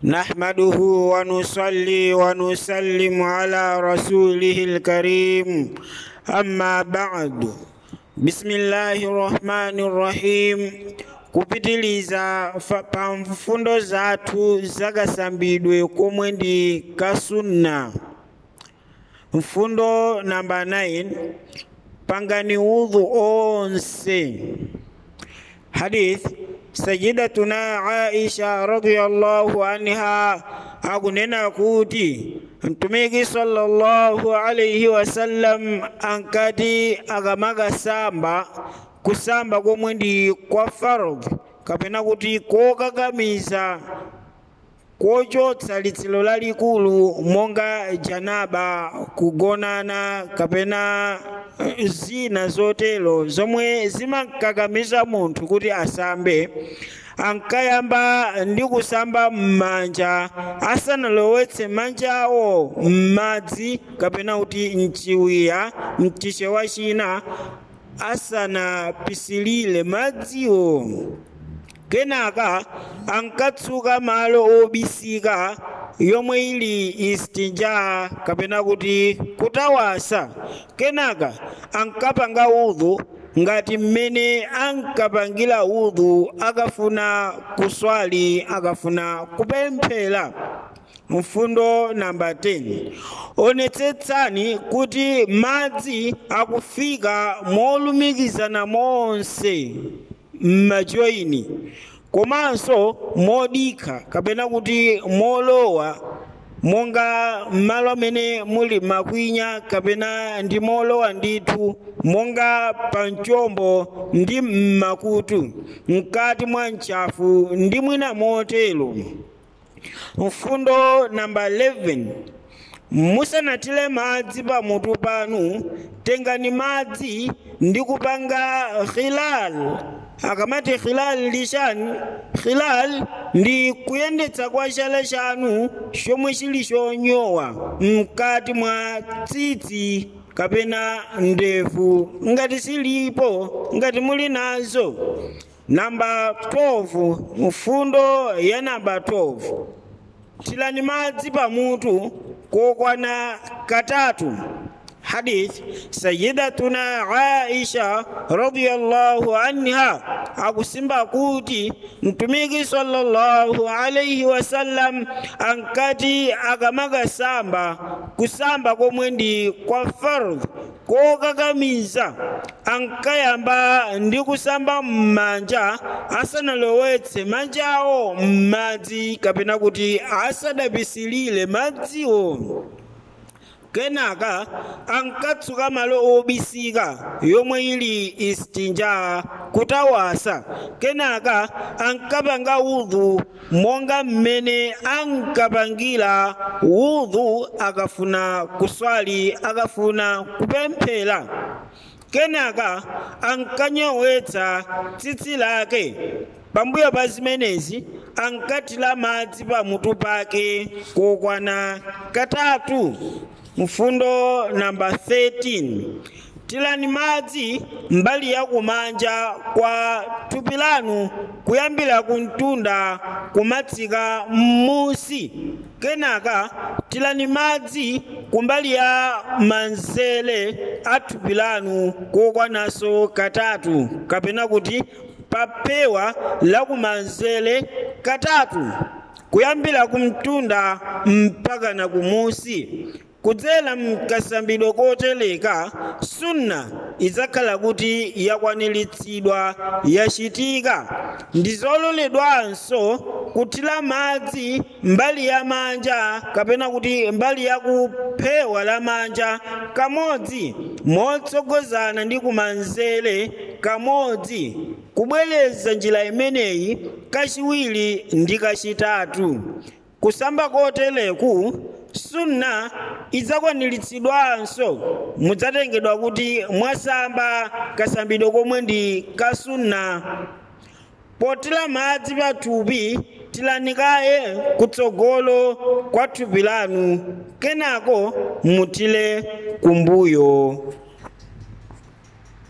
نحمده ونصلي ونسلم على رسوله الكريم أما بعد بسم الله الرحمن الرحيم kupitiliza fa- pa mfundo zathu zakasambidwe komwe ndi kasunna mfundo namba 9 pangani udhu onse hadith sayidatuna aisha radiyallahu anha akunena kuti mtumiki sallallahu alaihi wasallam ankati akamakasamba kusamba komwe ndi kwa fardh kapena kuti kokakamiza kochotsa litsiro lalikulu monga janaba kugonana kapena eh, zina zotero zomwe zimakakamiza munthu kuti asambe ankayamba ndi kusamba m'manja asanalowetse manjawo m'madzi kapena kuti mchiwiya mchichewa china asanapisilire madziwo kenaka ankatsuka malo obisika yomwe ili istinja kapena kuti kutawasa kenaka ankapanga udhu ngati mmene ankapangira udhu akafuna kuswali akafuna kupemphera mfundo namba 10 onetsetsani kuti madzi akufika molumikizana monse m'majoyini komanso modikha kapena kuti molowa monga m'malo amene muli makwinya kapena ndi molowa ndithu monga pa mchombo ndi m'makutu mkati mwa mchafu ndi mwina motero mfundo namba 11 musanatire madzi pamutu panu tengani madzi ndi kupanga khilal akamati khilal lishani khilal ndi kuyendetsa kwa chala chanu chomwe chili chonyowa mkati mwa tsitsi kapena ndevu ngati silipo ngati muli nazo namba 12 mfundo ya namba 12 tirani madzi pamutu kokwana katatu hadith sayidatuna aisha radiyallahu anha akusimba kuti mtumiki sallallahu alaihi wasallam ankati akamakasamba kusamba komwe ndi kwa fardh kokakamiza ankayamba ndi kusamba m'manja asanalowetse manjawo m'madzi kapena kuti asadapisilire madziwo kenaka ankatsuka malo obisika yomwe ili istinja kutawasa kenaka ankapanga udhu monga mmene ankapangira udhu akafuna kuswali akafuna kupemphera kenaka ankanyowetsa tsitsi lake pambuyo pa zimenezi ankatira madzi pamutu pake kokwana katatu mfundo namba 13 tirani madzi mbali ya kumanja kwa thupi lanu kuyambira kumtunda kumatsika m'musi kenaka tirani madzi kumbali ya manzere a thupi lanu kokwananso katatu kapena kuti papewa la kumanzere katatu kuyambira kumtunda mpaka na kumusi kudzera mkasambidwe koteleka sunna idzakhala kuti yakwaniritsidwa yachitika ndi zololedwanso kuthira madzi mbali ya manja kapena kuti mbali ya kuphewa la manja kamodzi motsogozana ndi kumanzere kamodzi kubwereza njira imeneyi kachiwiri ndi kachitatu kusamba koteleku sunna idzakwaniritsidwanso mudzatengedwa kuti mwasamba kasambidwe komwe ndi kasunna potira madzi pa thupi tilanikaye kutsogolo kwa thupi lanu kenako mutile kumbuyo